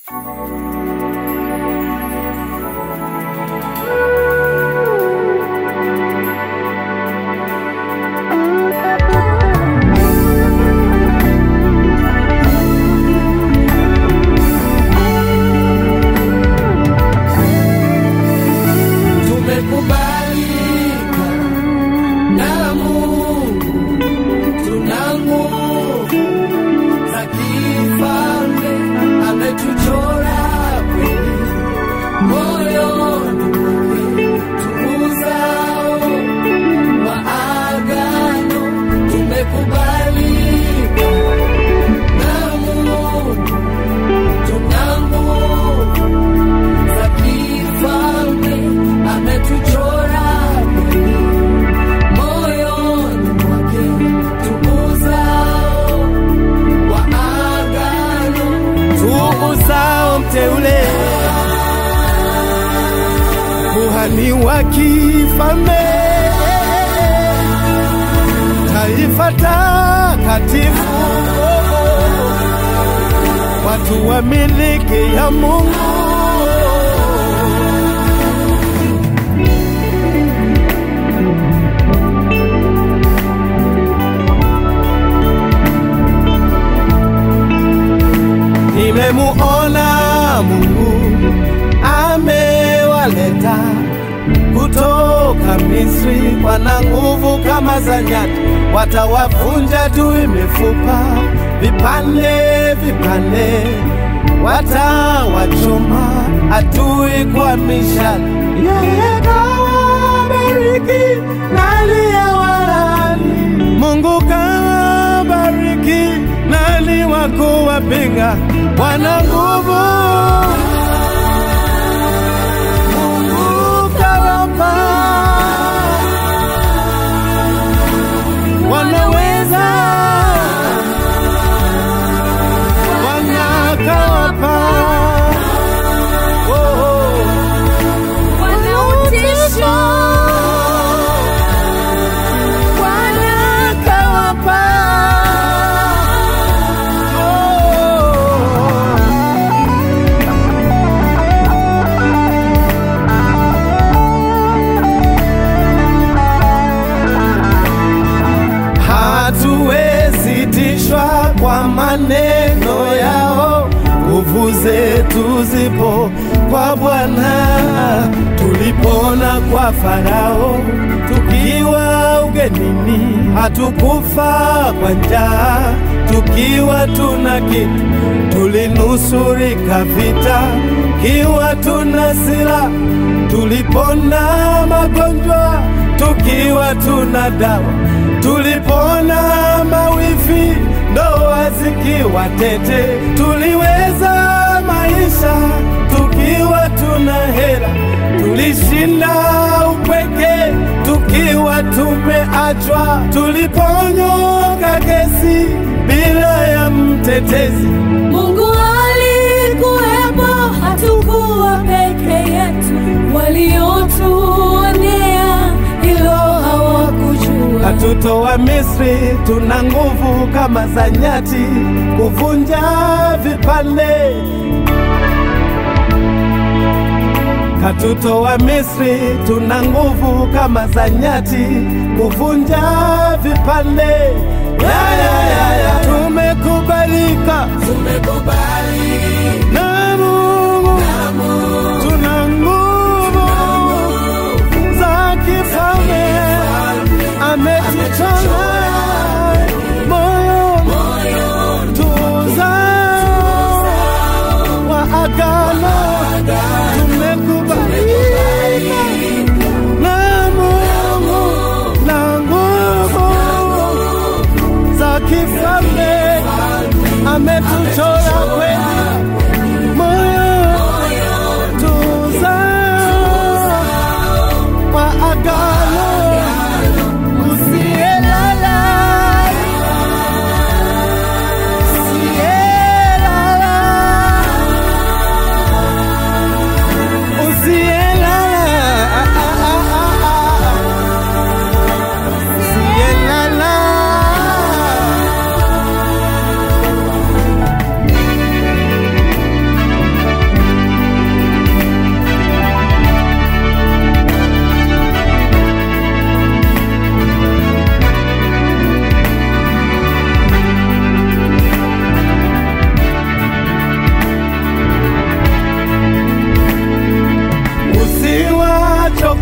Tumekubalika na Mungu, tuna nguvu za kifalme, ametuchora kweli moyoni mwake, tuuzao wa agano. Tumekubalika na Mungu, tuna nguvu za kifalme, ametuchora kweli moyoni mwake, tuuzao wa agano, tuuzao mteule, kuhani wa kifalme, taifa takatifu, watu wa miliki ya Mungu. Nimemuona Mungu amewaleta kutoka Misri, wana nguvu kama za nyati, watawavunja tu mifupa vipande vipande, watawachoma adui kwa mishale. Yeye kawabariki na aliyewalaani. Mungu kawabariki nani wa kuwapinga? Wana nguvu Mungu kawapa, wanaweza wanakawapa oh, oh. Wanautisho, wanakawapa hatuwezi tishwa kwa maneno yao, nguvu zetu zipo kwa Bwana. Tulipona kwa Farao tukiwa ugenini, hatukufa kwa njaa tukiwa tuna kitu, tulinusurika vita kiwa tuna silaha, tulipona magonjwa tukiwa tuna dawa, tulipona mawifi ndoa zikiwa tete, tuliweza maisha tukiwa tuna hela, tulishinda upweke tukiwa tumeachwa, tuliponyoka kesi bila ya mtetezi. Mungu alikuwepo, hatukuwa peke yetu. Waliotuonea hilo hawakujua. Katutoa Misri, tuna nguvu kama za nyati, kuvunja vipande. Katutoa Misri, tuna nguvu kama za nyati, kuvunja vipande. Ya, ya, ya, ya. Tumekubalika na Mungu, tuna nguvu za kifalme, ametuchora moyo tuzao wa agano, tumekubalika na Mungu na nguvu za kifalme, ametuchora kweli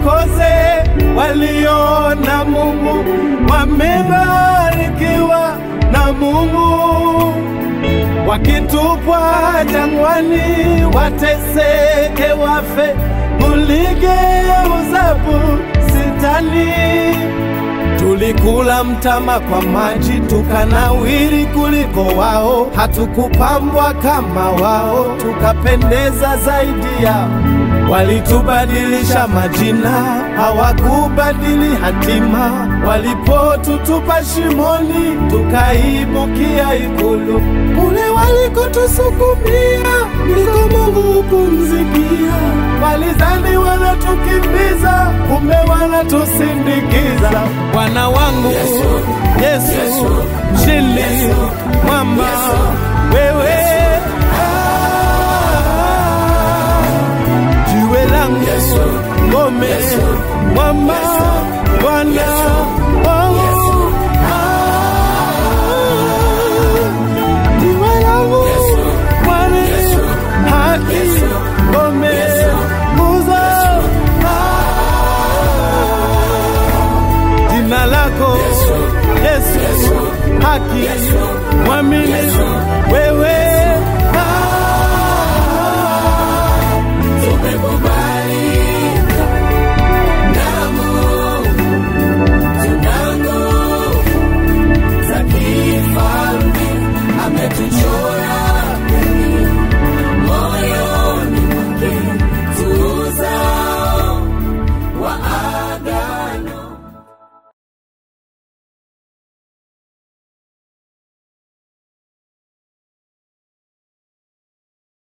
wasikose waliona Mungu, wamebarikiwa na Mungu. Wakitupwa jangwani, wateseke, wafe, muligeuza bustani. Tulikula mtama kwa maji, tukanawiri kuliko wao, hatukupambwa kama wao, tukapendeza zaidi yao. Walitubadilisha majina, hawakubadili hatima. Walipotutupa shimoni, tukaibukia ikulu. Kule walikotusukumia, ndiko Mungu hupumzikia. Walizani wanatukimbiza, kumbe wanatusindikiza. Bwana wangu Yesu, mshindi mwamba, wewe jiwe langu, ngome, mwamba, Bwana